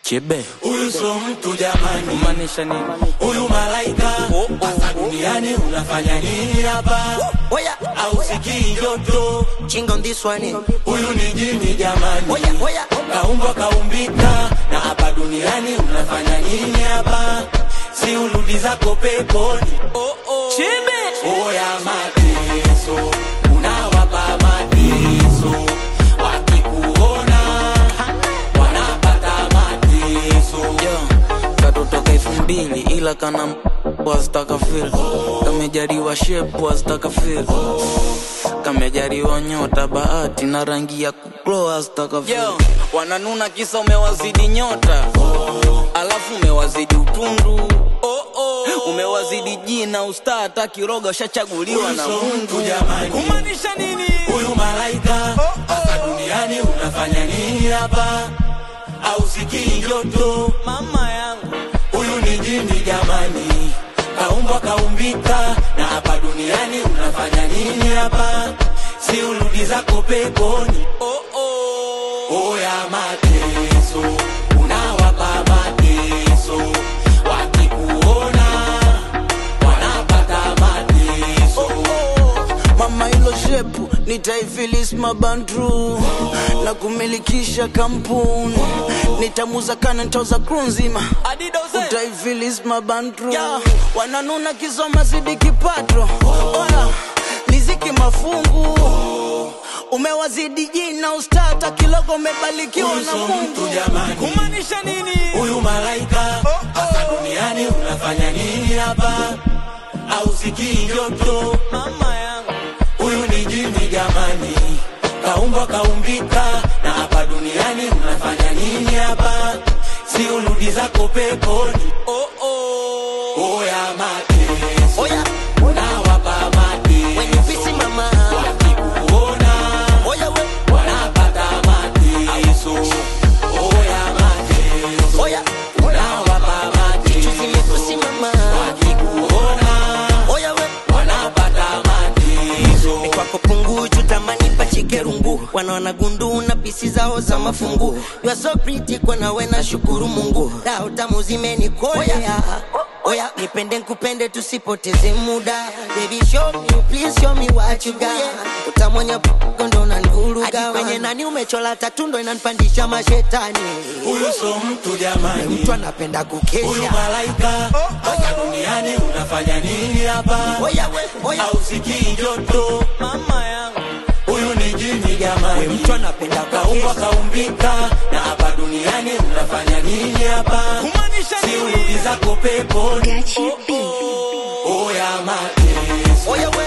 Chebe Huyu so mtu jamani, kumaanisha nini? huyu malaika Oh, oh, hasa duniani unafanya nini hapa? Oya, Au sikii joto? ching on this one. eh. Huyu ni jini jamani, Oya, oya. kaumbwa kaumbika, na hapa duniani unafanya nini hapa? Si urudi zako peponi. Chebe Oya mateso, unawapa mateso, wakikuona wanapata mateso. yo katotoka elfu mbili ila kana wazitaka fil kamejariwa shep wazitaka fil kamejariwa nyota bahati na rangi ya kuklo wazitaka fil wananuna kisa umewazidi nyota alafu umewazidi utundu umewazidi jina ustaa hata kiroga ushachaguliwa na Huyu so mungu mtu jamani. kumaanisha nini Huyu malaika hapa duniani unafanya nini hapa? Au sikii joto? mama yangu Huyu ni jini jamani, kaumbwa kaumbika, na hapa duniani unafanya nini hapa? Si urudi zako peponi. oh, oh. Oya mateso, unawapa mateso, wakikuona wanapata mateso. mama ilo shepu nitaifilis mabandru na kumilikisha kampuni nitamuza kana ntoza kru nzima utaifilis mabandru wananuna kisoma zidi kipato oya liziki mafungu umewazidi jina ustata kilogo umebalikiwa Huyu na so mtu mungu jamani. kumaanisha nini Huyu malaika hapa duniani unafanya nini hapa? Au sikii joto? mama yangu Huyu ni jini jamani, kaumbwa kaumbika, na hapa duniani unafanya nini hapa? Si urudi zako peponi. oh, oh. Oya mateso, Oya, unawapa when you mateso, busy mama. wakikuona Oya, we. wanapata mateso. Oya mateso, Oya, unawapa chuzi mateso, mekusi mama. wakikuona Oya, we. wanapata mateso. kwako punguju tamani pachike rungu wanaona gundu na pisi zao za mafungu you are so pretty kwa nawe na shukuru mungu dao tamu zimenikolea oya nipende nkupende tusipoteze muda baby show me please show me what you got utamwenya ndo unanivuruga kwenye nani umechola tatundo inanipandisha mashetani Huyu so mtu jamani, mtu anapenda huyu kukesha malaika hapa duniani unafanya nini hapa? oya we oya Au sikii joto? mama yangu Huyu ni jini jamani, mtu anapenda kaumbwa kukesha kaumbika, na hapa duniani unafanya nini hapa? kumaanisha Si nini urudi zako peponi. Gachi B. Oya mateso, oya we